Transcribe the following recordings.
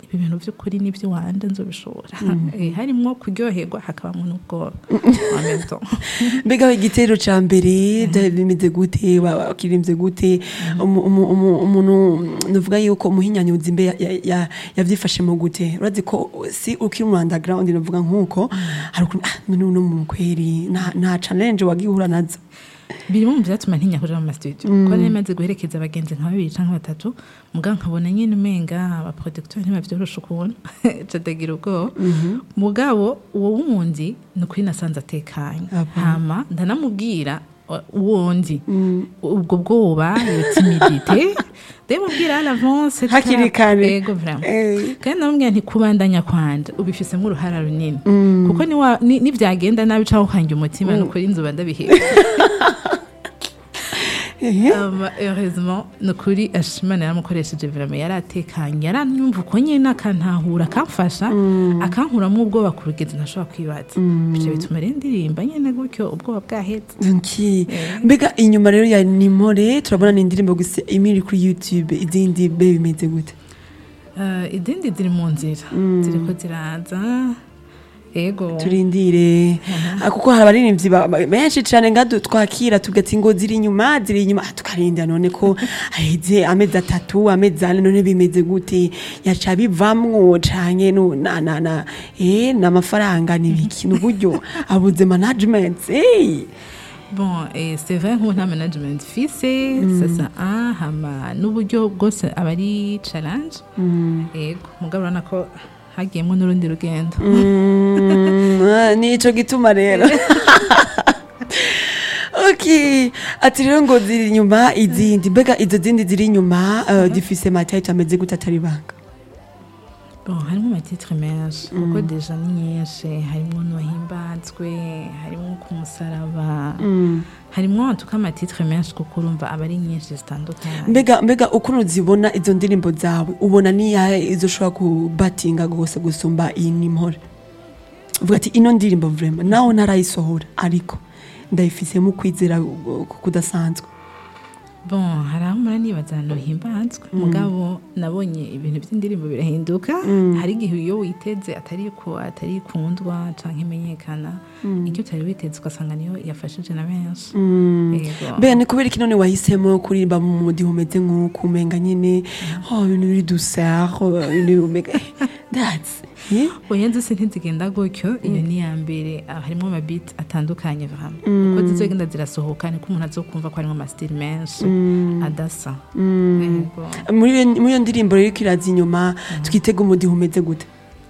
ibi bintu by'ukuri n'iby'iwanje nzobishobora Eh, harimwo kuryoherwa hakabamo n'ubwoba en même temps. mbega igitero ca mbere byari bimeze gute wa- wakirimbye gute Umu- umu- umu- umuntu nuvuga yuko umuhinyanyuzi mbe ya- ya- ya- yavyifashemo gute urazi ko si ukiri mu underground navuga nk'uko hari ukuntu ah none uno muntu kweri nta- nta challenge wagihura nazo birimo mu byatuma ntinya kuja mu masitudiyo kuko nari maze guherekeza abagenzi nka babiri canke batatu muga nkabona nyine umenga abaproducteur ntibavyorosha ukuntu cadagira ubwoba mugabo uwo wundi ni ukuri nasanze atekanye Aba. hama ndanamubwira uh, uwondi ubwo bwoba iyo timidite ndamubwira à l'avance etc. Hakiri kare. Ego, vraiment. Eh. kandi namubwira nti kubandanya kwanje ubifisemo uruhara runini kuko niwa- ni- nivyagenda nabi canke ukanjya umutima ni ukuri nzoba ndabiheba Ama, heureusement ni ukuri ashimana yaramukoresheje vraiment yari atekanye yaranyumva uko nyine akantahura akamfasha akankuramo ubwoba ku rugendo ntashobora kwibaza bityo bituma rero ndirimba nyine gutyo ubwoba bwahetse Nki. mbega inyuma rero ya nimore turabona ni indirimbo gusa imwe iri kuri youtube izindi be bimeze gute Eh, izindi ziri mu nzira ziriko ziraza ego turindire Ah, kuko hari abaririmbyi ba- ba- benshi cyane nga du- twakira tugati ngo ziri inyuma ziri inyuma Ah, tukarinda none ko aheze amezi atatu amezi ane none bimeze gute yaca bivamwo canke nu- na na na eh n'amafaranga n'ibiki n'uburyo abuze management eh bon eh, c'est vrai nk'ubu nta management fise sasa ah, hama n'uburyo bwose aba ari challenge ego mugabo urabona ko hagiyemo n'urundi rugendo Mm, ah, nico gituma rero ok ati rero ngo ziri inyuma izindi mbega izo zindi ziri inyuma eh, zifise matayito ameze gute atari banga bon harimo amatitre menshi kuko deja ni nyinshi harimo n'uwahimbazwe harimo ku musaraba harimo tuko amatitre menshi kuko urumva aba ari nyinshi zitandukanye mbega mbega ukuntu zibona izo ndirimbo zawe ubona niyahe izo ushobora kubatinga rwose gusumba iyi nimore uvuga ati ino ndirimbo vrema nawe ntarayisohora ariko ndayifisemo kwizera uh, kudasanzwe bon hari aho mpora nibaza ahantu himbazwe mugabo nabonye ibintu by'indirimbo birahinduka hari igihe iyo witeze atari ko atari ikundwa canke imenyekana icyo utari witeze ugasanga niyo yafashije na benshi Yego. mbega ni kubera iki none wahisemo kuririmba mu mudiho umeze nk'uko umenga nyine oh ibintu biri dusare ibintu umega that's eh? oya zose ntizigenda gutyo iyo ni iya mbere ah, harimo amabiti atandukanye vraiment uko zizogenda zirasohoka niko umuntu azokumva ko harimo amasitili menshi adasa Yego. muri iyo- muri iyo ndirimbo rero ko iraza inyuma twitega umudiho umeze gute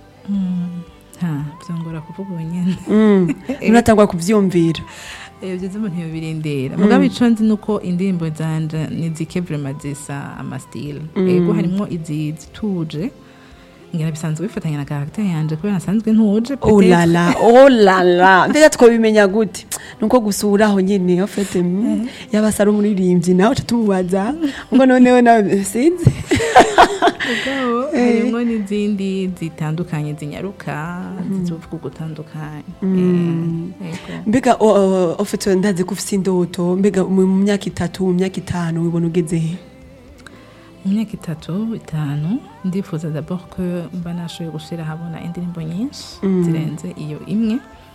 ha byongora kuvuga ubu nyine muratangwa kuvyumvira ibyo byose umuntu yobirindira mugabo ico nzi nuko indirimbo zanje nizike vraiment zisa amasitili ego harimo izi zituje ngira bisanzwe bifatanya na karagiteri yanje kubera nasanzwe ntuje Oh peut-être. la la, oh la la. Mbega twabimenya gute? Nuko gusura aho nyene ofete yabasa ari umuririmbyi nawe uca tumubaza ngo noneho nawe sinzi. mugabo harimo n'izindi zitandukanye zinyaruka zivuga ugutandukanye Yego. Mbega o- o- ofete ndazi ko ufise indoto mbega mu mu myaka itatu mu myaka itanu wibona ugeze he? mu myaka itatu itanu ndifuza d'abord ko mba nashoboye gushyira ahabona indirimbo nyinshi zirenze iyo imwe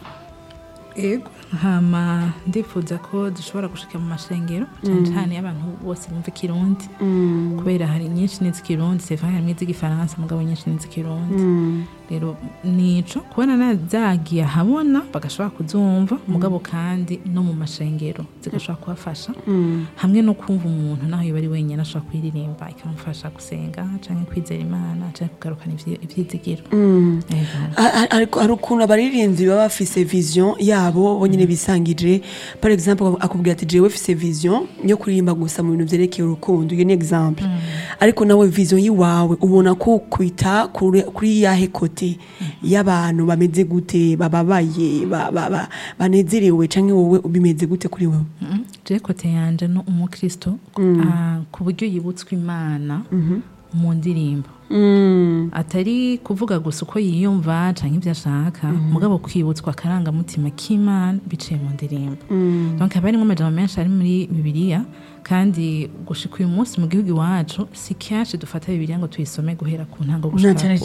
ego hama ndifuza ko dushobora gushika mu mashengero cyane cyane y'abantu bose bumva ikirundi kubera hari nyinshi n'iz'ikirundi c'est vrai harimo iz'igifaransa mugabo nyinshi n'iz'ikirundi rero nico kubona na zagiye ahabona bagashobora kuzumva mugabo kandi no mu mashengero zigashobora kubafasha hamwe no kumva umuntu naho yoba ari wenyine ashobora kuyiririmba ikamufasha gusenga cyangwa kwizera imana cyangwa kugarukana ivyi- ivyizigiro Ego. A- a- ariko hari ukuntu abaririmbyi baba bafise vision yabo bonyine bisangije par exemple akubwira ati jewe fise vision yo kuririmba gusa mu bintu vyerekeye urukundo iyo ni exemple ariko nawe vision yiwawe ubona ko kwita kuri kuri yahe kote y'abantu bameze gute bababaye ba- ba- ba- banezerewe canke wowe bimeze gute kuri wowe Mhm. je kote yanje no umukristo ah, ku buryo yibutswe imana mu ndirimbo atari kuvuga gusa uko yiyumva canke ibyo ashaka mugabo kwibutswa akarangamutima k'imana biciye mu ndirimbo donc haba harimo amajambo menshi ari muri bibiliya kandi gushika uyu munsi mu gihugu iwacu si kenshi dufata bibiliya ngo tuyisome guhera ku ntango na gushika cyane